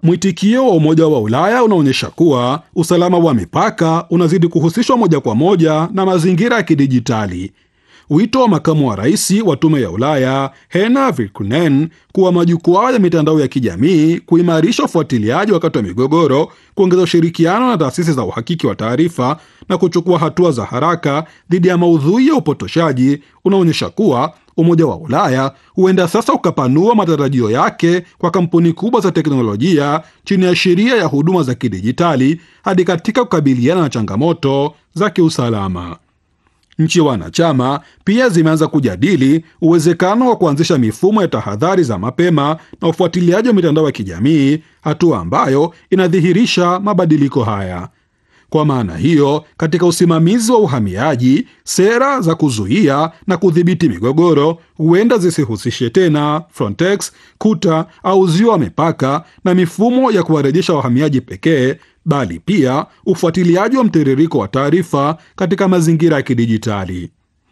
mwitikio wa Umoja wa Ulaya unaonyesha kuwa usalama wa mipaka unazidi kuhusishwa moja kwa moja na mazingira ya kidijitali. Wito wa makamu wa rais wa Tume ya Ulaya Hena Virkunen kuwa majukwaa ya mitandao ya kijamii kuimarisha ufuatiliaji wakati wa migogoro, kuongeza ushirikiano na taasisi za uhakiki wa taarifa na kuchukua hatua za haraka dhidi ya maudhui ya upotoshaji unaonyesha kuwa Umoja wa Ulaya huenda sasa ukapanua matarajio yake kwa kampuni kubwa za teknolojia chini ya sheria ya huduma za kidijitali hadi katika kukabiliana na changamoto za kiusalama. Nchi wanachama pia zimeanza kujadili uwezekano wa kuanzisha mifumo ya tahadhari za mapema na ufuatiliaji wa mitandao ya kijamii, hatua ambayo inadhihirisha mabadiliko haya. Kwa maana hiyo, katika usimamizi wa uhamiaji, sera za kuzuia na kudhibiti migogoro huenda zisihusishe tena Frontex, kuta au uzio wa mipaka na mifumo ya kuwarejesha wahamiaji pekee, bali pia ufuatiliaji wa mtiririko wa taarifa katika mazingira ya kidijitali.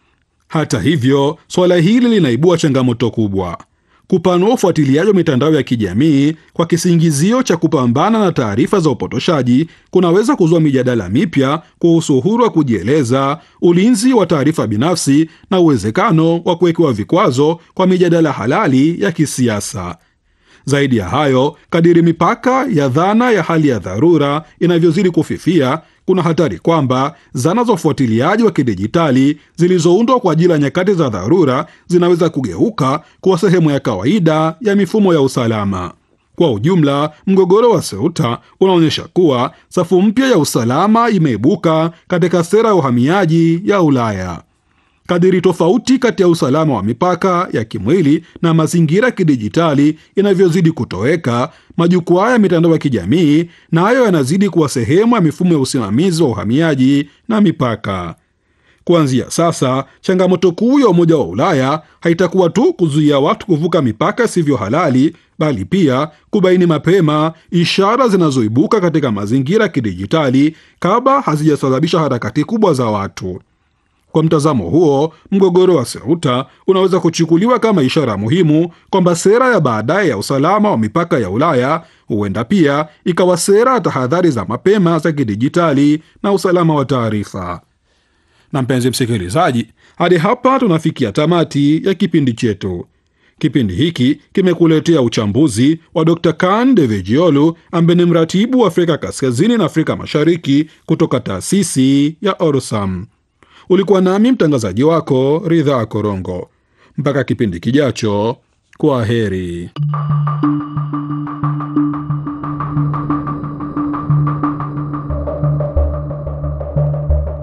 Hata hivyo, suala hili linaibua changamoto kubwa. Kupanua ufuatiliaji wa mitandao ya kijamii kwa kisingizio cha kupambana na taarifa za upotoshaji kunaweza kuzua mijadala mipya kuhusu uhuru wa kujieleza, ulinzi wa taarifa binafsi na uwezekano wa kuwekewa vikwazo kwa mijadala halali ya kisiasa. Zaidi ya hayo, kadiri mipaka ya dhana ya hali ya dharura inavyozidi kufifia, kuna hatari kwamba zana za ufuatiliaji wa kidijitali zilizoundwa kwa ajili ya nyakati za dharura zinaweza kugeuka kuwa sehemu ya kawaida ya mifumo ya usalama. Kwa ujumla, mgogoro wa Ceuta unaonyesha kuwa safu mpya ya usalama imeibuka katika sera ya uhamiaji ya Ulaya. Kadiri tofauti kati ya usalama wa mipaka ya kimwili na mazingira ya kidijitali inavyozidi kutoweka, majukwaa ya mitandao ya kijamii nayo na yanazidi kuwa sehemu ya mifumo ya usimamizi wa uhamiaji na mipaka. Kuanzia sasa, changamoto kuu ya Umoja wa Ulaya haitakuwa tu kuzuia watu kuvuka mipaka isivyo halali, bali pia kubaini mapema ishara zinazoibuka katika mazingira ya kidijitali kabla hazijasababisha harakati kubwa za watu. Kwa mtazamo huo, mgogoro wa Ceuta unaweza kuchukuliwa kama ishara muhimu kwamba sera ya baadaye ya usalama wa mipaka ya Ulaya huenda pia ikawa sera ya tahadhari za mapema za kidijitali na usalama wa taarifa. Na mpenzi msikilizaji, hadi hapa tunafikia tamati ya kipindi chetu. Kipindi hiki kimekuletea uchambuzi wa Dr. Kan Devejiolu ambaye ni mratibu wa Afrika Kaskazini na Afrika Mashariki kutoka taasisi ya Orsam. Ulikuwa nami mtangazaji wako Ridhaa Korongo. Mpaka kipindi kijacho, kwa heri.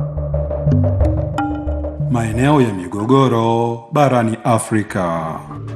Maeneo ya migogoro barani Afrika.